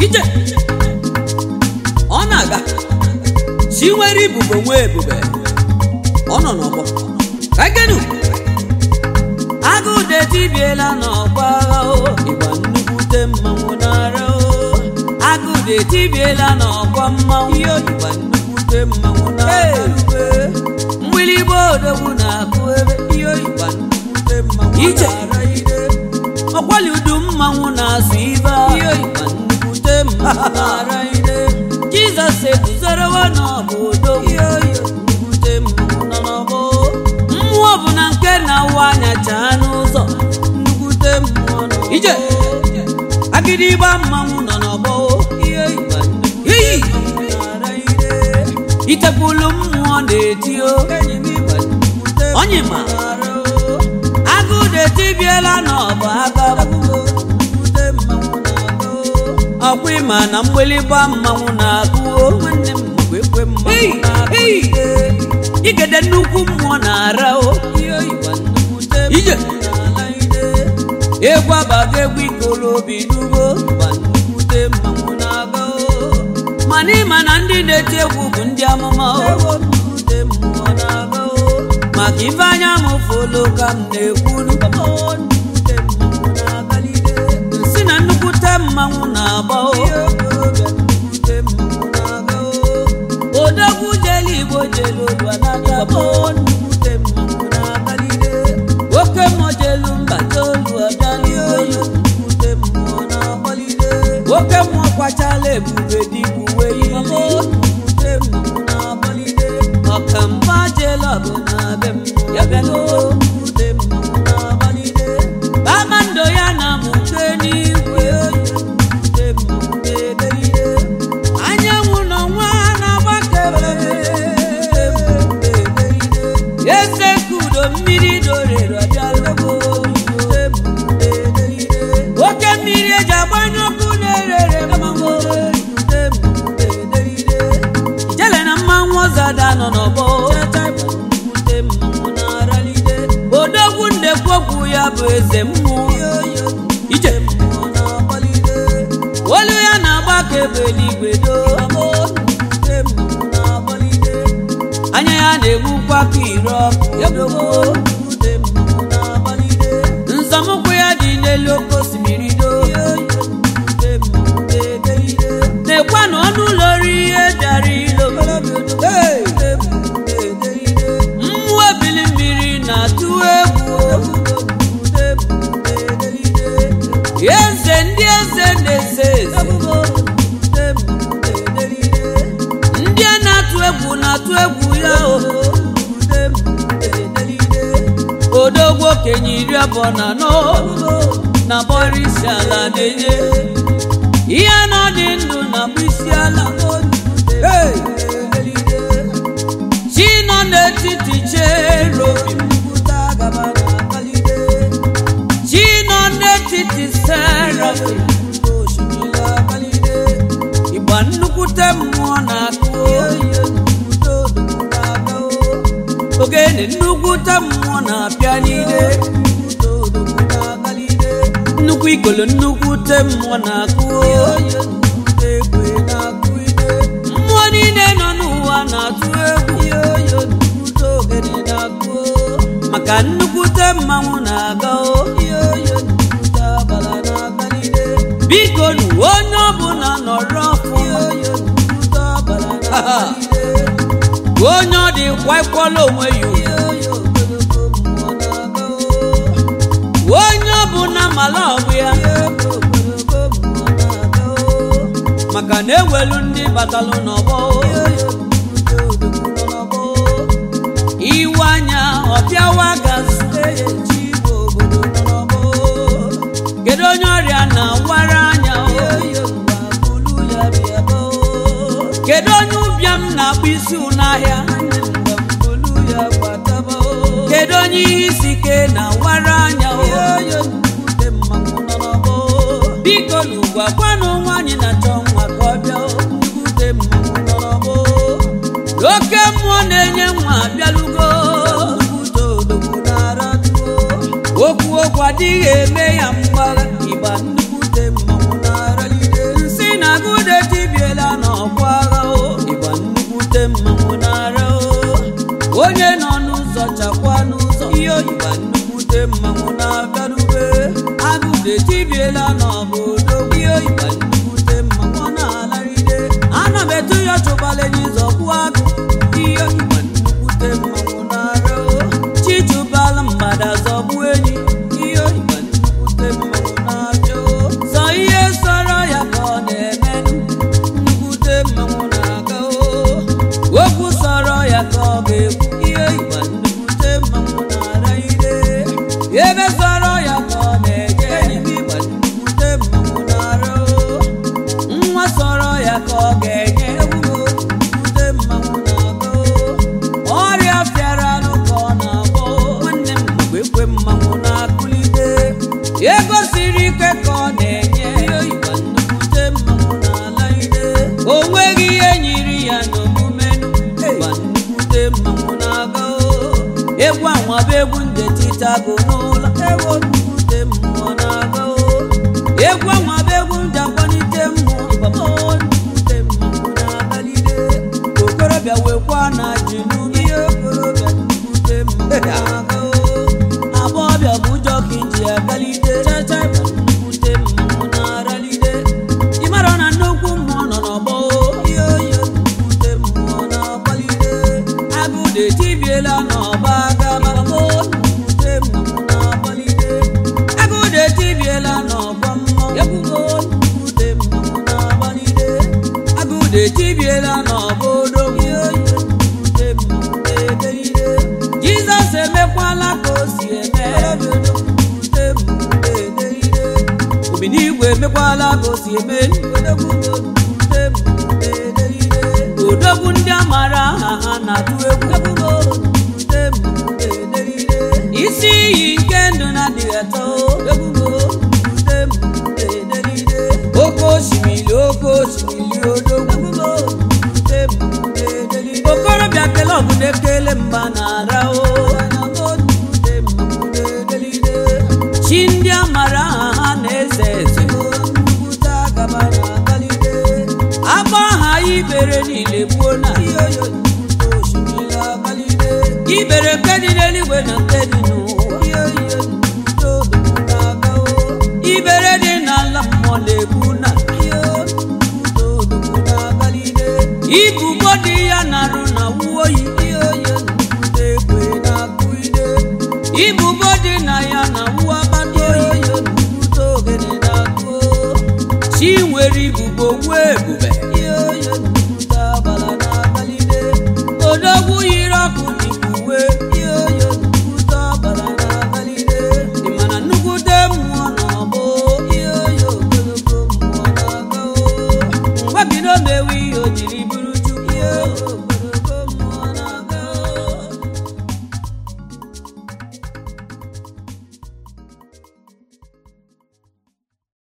ije ọ na-aga chi nwere ibubo nwe ebube ọ nọ n'ọgbọ ka genu agụde tibiela n'ọgba agha o ịgba nnukwute mmanwụ n'ara o agụde tibiela n'ọgba mmanwụ ihe ịgba nnukwute mmanwụ n'ara ube mgbịlịgba odogwu na-akụ ebe ihe ịgba nnukwute mmanwụ Ije. n'ara ide ọkwali udu mmanwụ na-azụ ibe ihe ịgba nnukwute mmanwụ n'ara ide jizọs eguzorowa n'obodo ihe nnukwute mmanwụ nọ n'ọgbọ mmụọ bụ na nke na-awa anya chaa n'ụzọ nnukwute mmụọ nọ Ije. agịdịgba mmanwụ nọ n'ọgbọ ihe ịgba nnukwute Iyi. mmanwụ n'ara ide itepụlụ mmụọ na-eti o onye ma agụde tibiela n'ọbụ agaba ọkwa ịma na mgbịlịgba mmanwụ na-agụo nwanne m bụ ekwe mmanwụ Hey, na-agụ hey. ide. igede nnukwu mmụọ na-ara o ihe ịgba nnukwute Ije. mmụọ na-ala ide. egwu abago egwu ikoro obi n'ugbo gba nnukwute mmanwụ na-aga o mana ịma na ndị na-eti egwu bụ ndị amụma o nnukwute mmụọ na-aga o maka ife anya m folo ka m na-ekwuru nnukwute mmanwụ na-agalide si na nnukwute mmanwụ na-agba o nnukwute mmanwụ na-aga o odogwu jelu igbo jelu ụlọ n'aka bụ nnukwute mmanwụ na-agalide oke mmụọ jelu mba tolu ọdaliolu nnukwute mmụọ na-agbalide oke mmụọ kwachala ebube dịka uwe ihe nnukwute mmụọ na-agbalide ọkamgba jelu ọbụ na be mmụọ ya bịaluo nnukwute mmụọ na-agbalide kpakpando ya na mụke n'igwe nnukwute mmụọ na-edelide anyanwụ n'ọnwa na-agbakebe eze kudo mmiri dorere ọbịalego oke mmiri eji agbanye ọkụ na-erere mmanwụ jele na mmanwụ ọzada nọ n'ọgbọ odogwu ndekwu okwu ya bụ eze mmụọ ije olu ya na-agba ka ebe eluigwe doo anya ya na-egbukwa ka ire ọkụ nzọmụkwụ ya dị n'elu oke osimiri doo na-ekwa na ọnụ ụlọ ori ihe bịara ilo Hey! mmụọ ebili mmiri na-atụ egwu eze ndị eze na-eze eze ndị a na-atụ egwu na-atụ egwu ya o odogwu okenye iri abụọ na anọ na bọrọ isi ala na-enye ihe na dị ndụ na bụ isi ala Hey! chi nọ n'etiti cherobi chi nọ n'etiti serafi ịgba nnukwute mmụọ na-akụ ogene nnukwute mmụọ na-apịa n'ide nnukwu ikolo nnukwute mmụọ na-akụ mmụọ niile nọ n'ụwa na-atụ egwu maka nnukwute mmanwụ na-aga o biko nu onye ọbụla nọrọ ọfụma onye ọ dị kwaikwala onwe ya ugwu. onye ọbụla mala ọgbụ ya maka na ewelu ndị batalụ n'ọgbọ iwe anya ọbịawa gazi kedu onye ọrịa na-awara anya kedu onye ụbịam na-akpụ isi n'ahịa kedu onye ihe isi ike na-awara anya biko n'ugwu agwanụ nwaanyị na-achọ nwa ka ọ bịa nnukwute mmanwụ nọrọbụ oke mmụọ na-enye nwa abịalugo okwu okwu adịghị eme ya mgbagha ịgba nnukwute mmanwụ na-aralide nsị na etibiela n'obodo ihe ịgba nnukwute mmanwụ na-alaride ana m etu ya chụbala enyi zọgbu agụ ihe ịgba nnukwute mmanwụ na-ara chichụbala mgbada zọgbu enyi ihe ịgba nnukwute mmanwụ na-abịa sọ ihe sọrọ ya ka ọ na-eme nnukwute mmanwụ na-aga okwu sọrọ ya ka ọ ga-ekwu ihe ịgba nnukwute mmanwụ na-ara ire ebe sọrọ ya ka ọ na-eje enyi m ịgba nnukwute mmanwụ na-ara nwa sọrọ ya ka ọ ga-enye egwugo nnukwute mmanwụ na-aga ọrịa fịara anụ ka ọ na-agwọ nwanne m mgbe ekwe mmanwụ na-akụlite ego siri ike ka ọ na-enye ihe ịgba nnukwute mmanwụ na-ala ide o nweghị ihe nyiri ya n'omume ịgba nnukwute mmanwụ na-aga egwu anwaba egwu nde titago n'ụlọ ewo nnukwute mmụọ na-aga egwu anwaba egwu nde akwanite mmụọ ịgbamo nnukwute mmanwụ na-agalide okorobịa wekwa na ji n'ume ihe okorobịa nnukwute mmanwụ na-aga agbọbịa bụ ụjọ ka iji agalide chacha ịgba nnukwute mmanwụ na-aralide ịmara na nnukwu mmụọ nọ n'ọgbọ ihe oyi nnukwute mmụọ na-agbalide agụde tibiela n'ọba aga mamo nnukwute mmụọ na-agbalide agụde tibiela n'ọgbọ mmụọ ebugo nnukwute mmụọ na-agbalide agụde tibiela n'ọba odo ihe oyi nnukwute mmụọ na-edelide jizọs emekwala ka o si eme nnukwute mmụọ na-edelide obi n'igwe emekwala ka o si eme nnukwute mmụọ na-edelide odogwu ndị amara aha ha na-atụ egwu nnukwute mmụọ na-edelide isi iyi nke ndụ na-adịghị atọ nnukwute mmụọ na-edelide oke osimiri oke osimiri odogwu nnukwute mmụọ na-edelide okorobịa kele ọbụla ekele mba na-ara o nnukwute mmụọ na-edelide chi ndị amara aha ha na-eze eze nnukwute agaba na-agalide agba aha ibere niile gbuo na iyoyo nnukwute osimiri agalide ibere nke dị n'eluigwe na nke dị n'ụwa iyoyo nnukwute odogwu na-aga o ibere dị n'ala mmụọ na-egbu na iyo nnukwute odogwu na-agalide ibubo dị ya na-arụ na wuoyi iyoyo nnukwute ekwe na-akụ ide ibubo dị na ya na wu agbata oyi nnukwute ogene na-akụ chi nwere ibubo nwee ebube